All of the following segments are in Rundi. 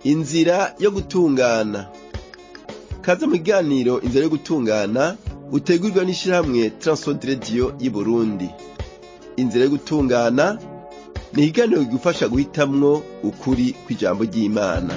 inzira yo gutungana kaze mu kiganiro inzira yo gutungana utegurwa n'ishirahamwe Transworld Radio y'i Burundi inzira yo gutungana ni ikiganiro kigufasha guhitamwo ukuri kw'ijambo ry'Imana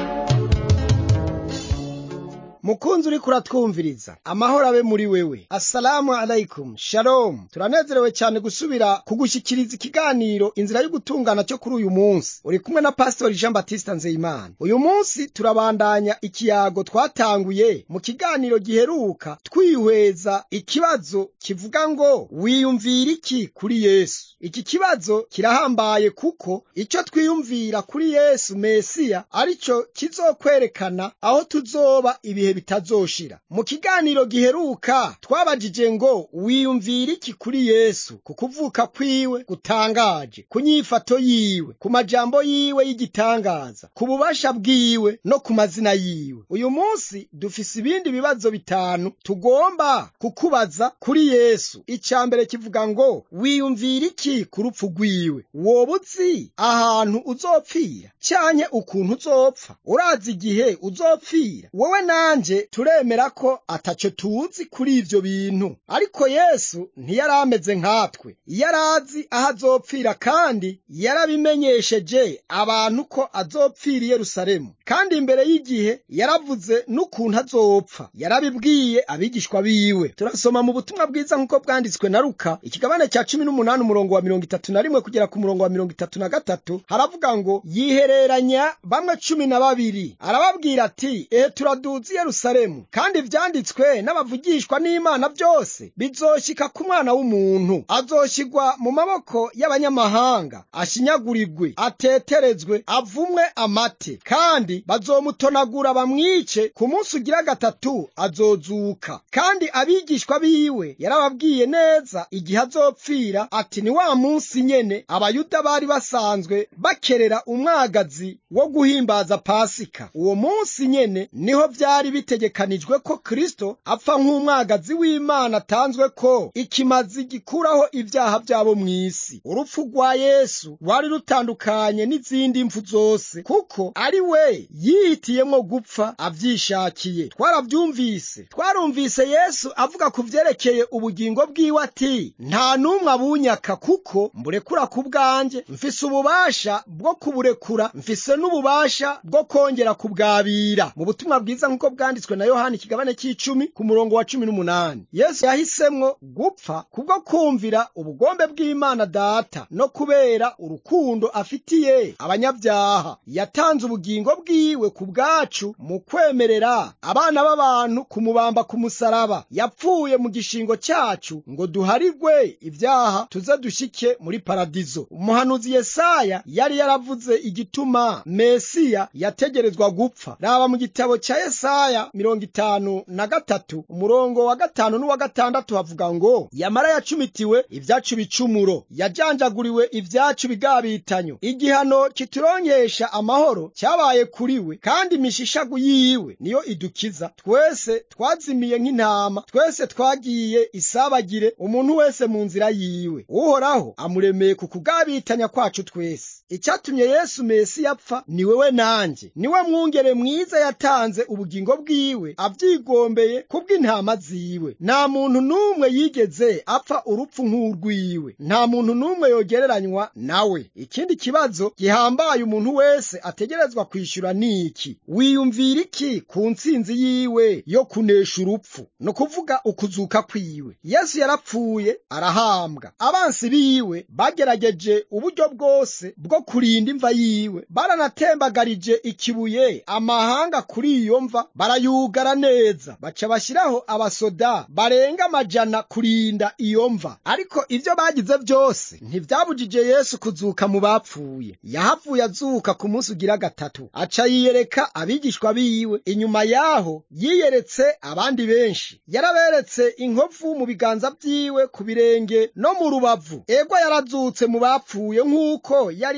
mukunzi uriko uratwumviriza amahoro abe muri wewe assalamu alaikum shalom turanezerewe cyane gusubira kugushyikiriza ikiganiro inzira yo gutungana cyo kuri uyu munsi uri kumwe na pastori jean batiste nzeyimana uyu munsi turabandanya ikiyago twatanguye mu kiganiro giheruka twihweza ikibazo kivuga ngo wiyumvira iki kuri yesu iki kibazo kirahambaye kuko icyo twiyumvira kuri yesu mesiya arico kizokwerekana aho tuzoba ibihe bitazoshira mu kiganiro giheruka twabajije ngo wiyumvira iki kuri yesu ku kuvuka kwiwe gutangaje ku nyifato yiwe ku majambo yiwe y'igitangaza ku bubasha bwiwe no ku mazina yiwe uyu munsi dufise ibindi bibazo bitanu tugomba kukubaza kuri yesu icya mbere kivuga ngo wiyumvira iki ku rupfu rwiwe woba uzi ahantu uzopfira cyanye ukuntu uzopfa urazi igihe uzopfira wowe nanje turemera ko ataco tuzi kuri ivyo bintu ariko yesu ntiyari ameze nkatwe yari azi aho azopfira kandi yarabimenyesheje abantu ko azopfira i yerusalemu kandi imbere y'igihe yaravuze n'ukuntu azopfa yarabibwiye abigishwa biwe turasoma mu butumwa bwiza nk'uko bwanditswe na luka ikigabane cya cumi n'umunani umurongo wa mirongo itatu na rimwe kugera ku murongo wa mirongo itatu na gatatu haravuga ngo yihereranya bamwe cumi na babiri arababwira ati ehe turaduzi yerusalemu kandi ivyanditswe n'abavugishwa n'imana byose bizoshika ku mwana w'umuntu azoshigwa mu maboko y'abanyamahanga ashinyagurirwe ateterezwe avumwe amate kandi bazomutonagura bamwice ku munsi ugira gatatu azozuka kandi abigishwa biwe yarababwiye neza igihe azopfira ati ni wa munsi nyene abayuda bari basanzwe bakerera umwagazi wo guhimbaza pasika uwo munsi nyene niho vyari bitegekanijwe ko kristo apfa nk'umwagazi w'imana atanzwe ko ikimazi gikuraho ibyaha byabo mw'isi urupfu rwa yesu rwari rutandukanye n'izindi mpfu zose kuko ari we yihitiyemwo gupfa avyishakiye twaravyumvise twarumvise yesu avuga ku vyerekeye ubugingo bwiwe ati nta n'umwe abunyaka kuko mburekura ku bwanjye mfise ububasha bwo kuburekura mfise n'ububasha bwo kongera kubwabira mu butumwa bwiza nk'uko bwanditswe na yohani ikigabane cy'icumi ku murongo wa cumi n'umunani yesu yahisemwo gupfa kubwo kumvira ubugombe bw'imana data no kubera urukundo afitiye abanyabyaha yatanze ubugingo bwiwe ku bwacu mu kwemerera abana b'abantu kumubamba ku musaraba yapfuye mu gishingo cyacu ngo duharigwe ibyaha tuze dushike muri paradizo umuhanuzi yesaya yari yaravuze igituma mesiya yategerezwa gupfa raba mu gitabo cya yesaya mirongo itanu na gatatu umurongo wa gatanu n'uwa gatandatu havuga ngo yamara yacumitiwe ibyacu bicumuro yajanjaguriwe ibyacu bigabitanyo igihano kituronkesha amahoro cyabaye kuri we kandi imishishagu yiwe niyo idukiza twese twazimiye nk'intama twese twagiye isabagire umuntu wese mu nzira yiwe uhoraho amuremeye ku kugabitanya kwacu twese icyatumye yesu mesi yapfa ni wewe nanjye niwe mwungere mwiza yatanze ubugingo bwiwe avyigombeye kubw'intama ziwe nta muntu n'umwe yigeze apfa urupfu nk'urwiwe nta muntu n'umwe yogereranywa nawe ikindi kibazo gihambaye umuntu wese ategerezwa kwishyura ni iki wiyumvira iki ku ntsinzi yiwe yo kunesha urupfu ni ukuvuga ukuzuka kwiwe yesu yarapfuye arahambwa abansi biwe bagerageje uburyo bwose bwo kurinda imva yiwe baranatembagarije ikibuye amahanga kuri iyo mva barayugara neza baca bashyiraho abasoda barenga amajana kurinda iyo mva ariko ibyo bagize byose ntibyabujije yesu kuzuka mu bapfuye yahavuye azuka ku munsi ugira gatatu aca yiyereka abigishwa biwe inyuma yaho yiyeretse abandi benshi yaraberetse inkovu mu biganza byiwe ku birenge no mu rubavu ego yarazutse mu bapfuye nk'uko yari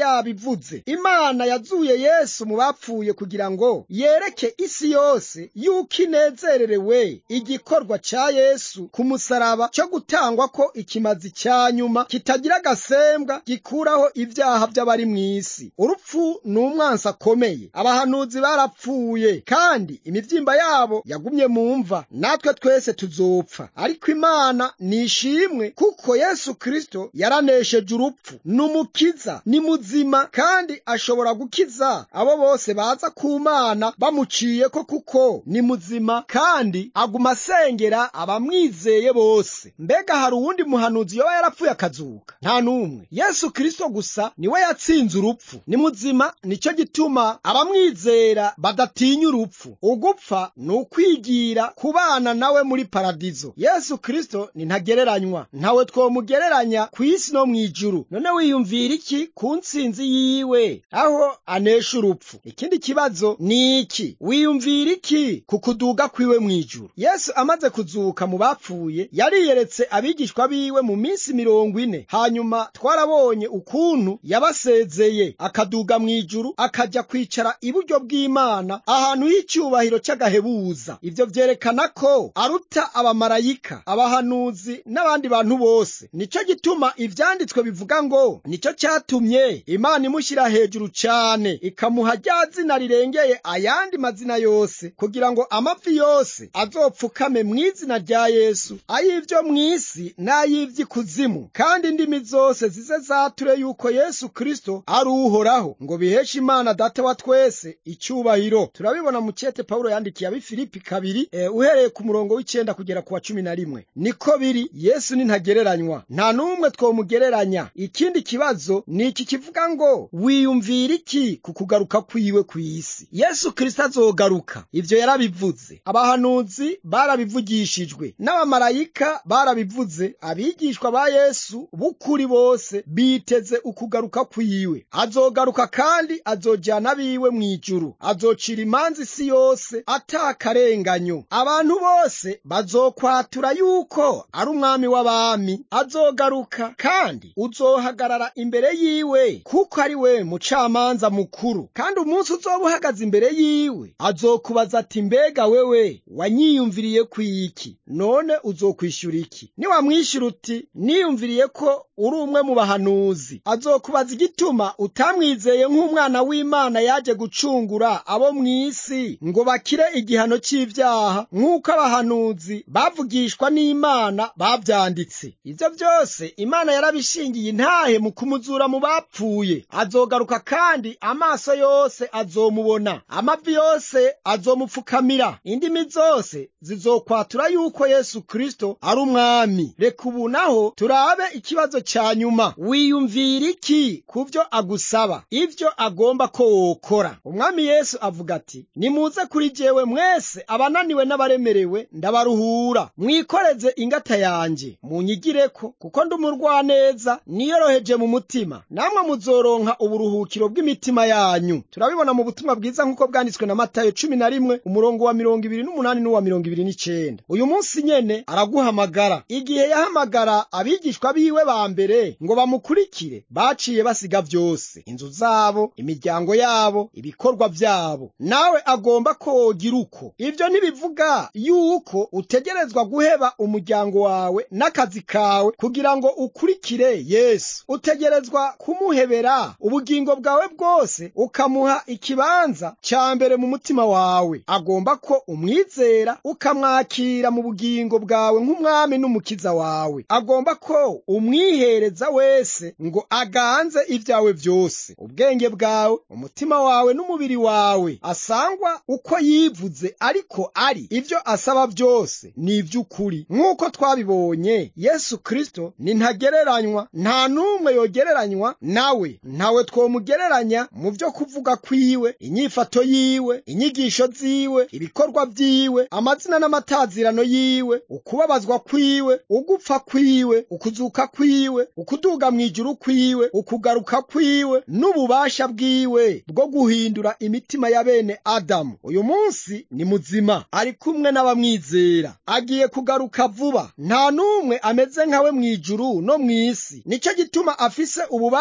yabivuze imana yazuye yesu mu bapfuye kugira ngo yereke isi yose yuko inezererewe igikorwa ca yesu ku musaraba cyo gutangwa ko ikimazi cya nyuma kitagira agasembwa gikuraho ibyaha by'abari mu isi urupfu ni umwansi akomeye abahanuzi barapfuye kandi imibyimba yabo yagumye mu mva natwe twese tuzopfa ariko imana ni ishimwe kuko yesu kristo yaranesheje urupfu ni umukiza ni muzima kandi ashobora gukiza abo bose baza ku mana bamuciye ko kuko ni muzima kandi aguma asengera abamwizeye bose mbega hari uwundi muhanuzi yoba yarapfuye akazuka nta n'umwe yesu kristo gusa niwe yatsinze urupfu ni muzima nicyo gituma abamwizera badatinya urupfu ugupfa ni ukwigira kubana nawe muri paradizo yesu kristo ni ntagereranywa ntawe twomugereranya ku isi no mu ijuru none wiyumvira iki ku ntsinzi yiwe aho anesha urupfu ikindi kibazo ni iki wiyumvira iki ku kuduga kwiwe mu ijuru yesu amaze kuzuka mu bapfuye yariyeretse abigishwa biwe mu minsi mirongo ine hanyuma twarabonye ukuntu yabasezeye akaduga mu ijuru akajya kwicara iburyo bw'imana ahantu h'icyubahiro cy'agahebuza ibyo byerekana ko aruta abamarayika abahanuzi n'abandi bantu bose nicyo gituma ibyanditswe bivuga ngo nicyo cyatumye imana imushyira hejuru cyane ikamuha rya zina rirengeye ayandi mazina yose kugira ngo amavi yose azopfukame mu izina rya yesu ay'ibyo mu isi n'ay'iby'ikuzimu kandi indimi zose zize zature yuko yesu kristo ari uhoraho ngo biheshe imana data wa twese icyubahiro turabibona mu cyete pawulo yandikiye ab'ifilipi kabiri e, uhereye ku murongo w'icyenda kugera ku wa cumi na rimwe niko biri yesu ni ntagereranywa nta n'umwe twomugereranya ikindi kibazo ni iki kivuga ngo wiyumvira iki ku kugaruka kwiwe ku isi yesu kristo azogaruka ibyo yarabivuze abahanuzi barabivugishijwe n'abamarayika barabivuze abigishwa ba yesu b'ukuri bose biteze ukugaruka kwiwe azogaruka kandi azojyana abiwe mu ijuru azocira imanza isi yose atakarenganyo abantu bose bazokwatura yuko ari umwami w'abami azogaruka kandi uzohagarara imbere yiwe kuko ari we mucamanza mukuru kandi umunsi uzoba uhagaze imbere yiwe azokubaza ati mbega wewe wanyiyumviriye ku iki none uzokwishyura iki niwamwishyura uti niyumviriye ko uri umwe mu bahanuzi azokubaza igituma utamwizeye nk'umwana w'imana yaje gucungura abo mu isi ngo bakire igihano cy'ibyaha nk'uko abahanuzi bavugishwa n'imana babyanditse ibyo byose imana yarabishingiye intahe mu kumuzura mu bapfuye azogaruka kandi amaso yose azomubona amavi yose azomupfukamira indimi zose zizokwatura yuko yesu kristo ari umwami reka ubu naho turabe ikibazo cya nyuma wiyumvira iki ku byo agusaba ibyo agomba ko wokora umwami yesu avuga ati nimuze kuri jyewe mwese abananiwe n'abaremerewe ndabaruhura mwikoreze ingata yanjye munyigireko kuko ndi umurwaneza niyoroheje mu mutima namwe muzoronka uburuhukiro bw'imitima yanyu turabibona mu butumwa bwiza nk'uko bwanditswe na matayo cumi na rimwe umurongo wa mirongo ibiri n'umunani n'uwa mirongo ibiri n'icenda uyu munsi nyene araguhamagara igihe yahamagara abigishwa biwe ba mbere ngo bamukurikire baciye basiga byose inzu zabo imiryango yabo ibikorwa byabo nawe agomba ko wogira uko ibyo ntibivuga yuko utegerezwa guheba umuryango wawe n'akazi kawe kugira ngo ukurikire yesu utegerezwa kumuhebera ubugingo bwawe bwose ukamuha ikibanza cya mbere mu mutima wawe agomba ko umwizera ukamwakira mu bugingo bwawe nk'umwami n'umukiza wawe agomba ko umwihereza wese ngo aganze ibyawe byose ubwenge bwawe umutima wawe n'umubiri wawe asangwa uko yivuze ariko ari ibyo asaba byose ni iby'ukuri nk'uko twabibonye yesu kristo ni ntagereranywa nta n'umwe yogereranywa nawe ntawe twomugereranya mu byo kuvuga kwiwe inyifato yiwe inyigisho ziwe ibikorwa byiwe amazina n'amatazirano yiwe ukubabazwa kwiwe ugupfa kwiwe ukuzuka kwiwe ukuduga mu ijuru kwiwe ukugaruka kwiwe n'ububasha bwiwe bwo guhindura imitima ya bene adamu uyu munsi ni muzima ari kumwe n'abamwizera agiye kugaruka vuba nta n'umwe ameze nkawe mu ijuru no mu isi nicyo gituma afise ububasha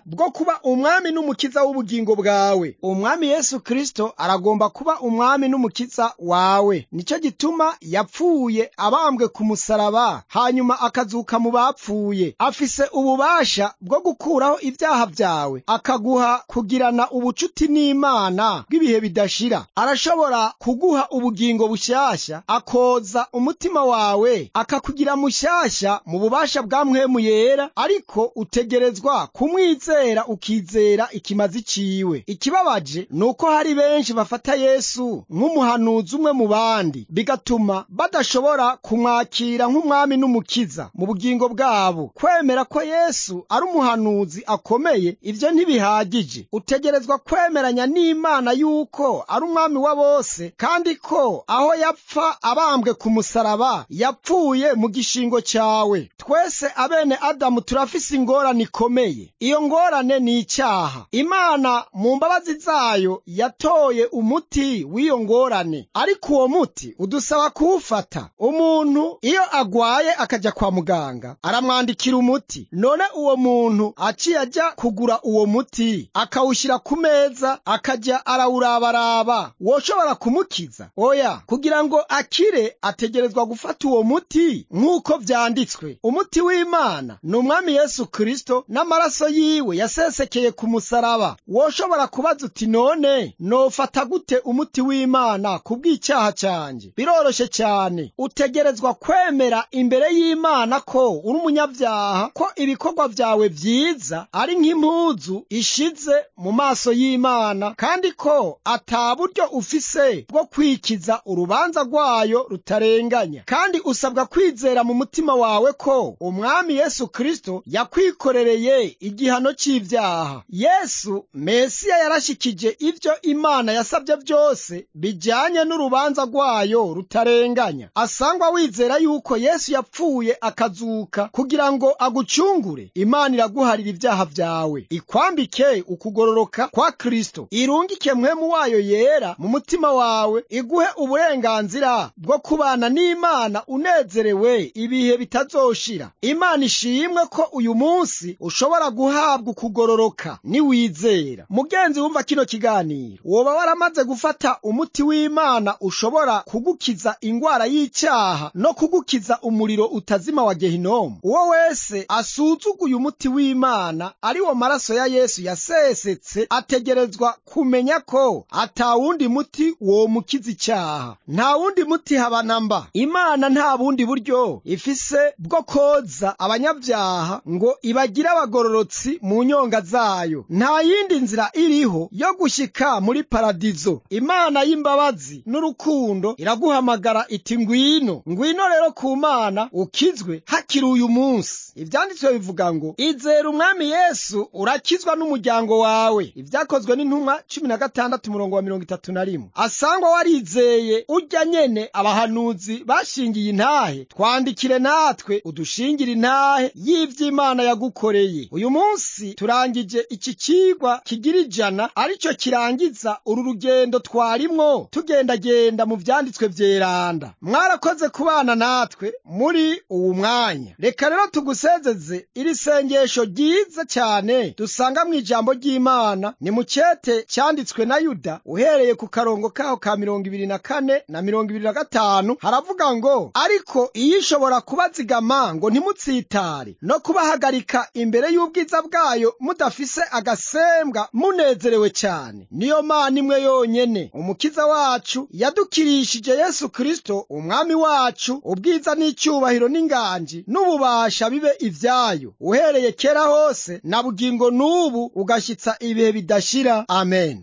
bwo kuba umwami n'umukiza w'ubugingo bwawe umwami yesu kristo aragomba kuba umwami n'umukiza wawe nicyo gituma yapfuye abambwe ku musaraba hanyuma akazuka mu bapfuye afise ububasha bwo gukuraho ibyaha byawe akaguha kugirana ubucuti n'imana bw'ibihe bidashira arashobora kuguha ubugingo bushyashya akoza umutima wawe akakugira mushyashya mu bubasha bwa mpwemu yera ariko utegerezwa kumwizera ukizera ikimazi ciwe ikibabaje ni uko hari benshi bafata yesu nk'umuhanuzi umwe mu bandi bigatuma badashobora kumwakira nk'umwami n'umukiza mu bugingo bwabo kwemera ko yesu ari umuhanuzi akomeye ibyo ntibihagije utegerezwa kwemeranya n'imana yuko ari umwami wa bose kandi ko aho yapfa abambwe ku musaraba yapfuye mu gishingo cyawe twese abene adamu turafise ingorane ikomeye iyo ngorane ni icyaha imana mu mbabazi zayo yatoye umuti w'iyo ngorane ariko uwo muti udusaba kuwufata umuntu iyo agwaye akajya kwa muganga aramwandikira umuti none uwo muntu aciye ajya kugura uwo muti akawushyira ku meza akajya arawurabaraba woshobora kumukiza oya kugira ngo akire ategerezwa gufata uwo muti nk'uko byanditswe umuti w'imana ni umwami yesu kristo n'amaraso yiwe yasesekeye ku musaraba woshobora kubaza uti none nofata gute umuti w'imana ku bw'icyaha cyanjye biroroshye cyane utegerezwa kwemera imbere y'imana ko uri umunyabyaha ko ibikorwa byawe byiza ari nk'impuzu ishize mu maso y'imana kandi ko ata buryo ufise bwo kwikiza urubanza rwayo rutarenganya kandi usabwa kwizera mu mutima wawe ko umwami yesu kristo yakwikorereye igihano cy'ibyaha yesu mesiya yarashikije ibyo imana yasabye byose bijyanye n'urubanza rwayo rutarenganya asangwa wizera yuko yesu yapfuye akazuka kugira ngo agucungure imana iraguharira ibyaha byawe ikwambike ukugororoka kwa kristo irungike mwemu wayo yera mu mutima wawe iguhe uburenganzira bwo kubana n'imana unezerewe ibihe bitazoshira imana ishimwe ko uyu munsi ushobora guhabwa ukugororoka niwizera mugenzi wumva kino kiganiro woba waramaze gufata umuti w'imana ushobora kugukiza ingwara y'icyaha no kugukiza umuriro utazima wa gehinomu uwo wese asuzuguye umuti w'imana ari wo maraso ya yesu yasesetse ategerezwa kumenya ko ata wundi muti womukiza icyaha nta wundi muti haba namba imana nta bundi buryo ifise bwo koza abanyabyaha ngo ibagire abagororotsi mu nyonga zayo nta yindi nzira iriho yo gushyika muri paradizo imana y'imbabazi n'urukundo iraguhamagara iti ngwino ngwino rero ku mana ukizwe hakiri uyu munsi ibyanditswe bivuga ngo izera umwami yesu urakizwa n'umuryango wawe ibyakozwe n'intumwa cumi na gatandatu umurongo wa mirongo itatu na rimwe asangwa warizeye ujya nyene abahanuzi bashingiye intahe twandikire natwe udushingire intahe y'ivy'imana yagukoreye uyu munsi turangije iki cigwa kigira ijana aricyo kirangiza uru rugendo twarimwo tugendagenda mu vyanditswe vyeranda mwarakoze kubana natwe muri uwu mwanya reka rero tugusezeze iri sengesho ryiza cyane dusanga mu ijambo ry'imana ni mu cete cyanditswe na yuda uhereye ku karongo kaho ka mirongo ibiri na kane na mirongo ibiri na gatanu haravuga ngo ariko iyo ishobora kubazigama ngo ntimutsitare no kubahagarika imbere y'ubwiza bwayo mudafise agasembwa munezerewe cyane niyo mana imwe yonyene umukiza wacu yadukirishije yesu kristo umwami wacu ubwiza n'icyubahiro n'inganji n'ububasha bibe ivyayo uhereye kera hose na bugingo n'ubu ugashyitsa ibihe bidashira amen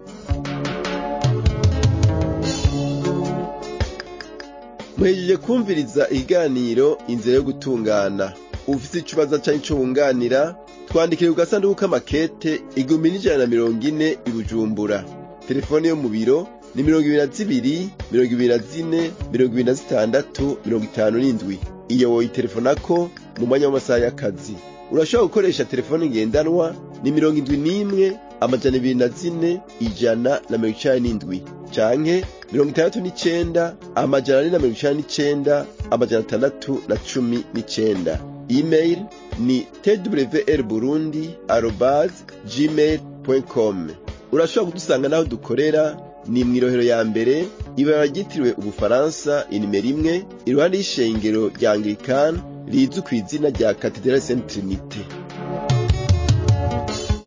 muhejeje kumviriza ikiganiro inzira yo gutungana ufite ikibazo cyangwa icyo wunganira twandikire ku gasanduku k'amakete igihumbi n'ijana na mirongo ine i bujumbura telefone yo mu biro ni mirongo ibiri na zibiri mirongo ibiri na zine mirongo ibiri na zitandatu mirongo itanu n'indwi iyo woyitelefonako mu mwanya w'amasaha y'akazi urashobora gukoresha telefone ngendanwa ni mirongo indwi n'imwe amajana ibiri na zine ijana na mirongo icenda n'indwi canke mirongo itandatu n'icenda amajana ane na mirongo icenda n'icenda amajana atandatu na cumi n'icenda email ni twrburundi arobase gmail com urashobora kudusanga n'aho dukorera ni mu irohero ya mbere ibara ryitiriwe ubufaransa inimero imwe iruhande y'ishengero rya anglikani rizwi ku izina rya katedrali saint trinite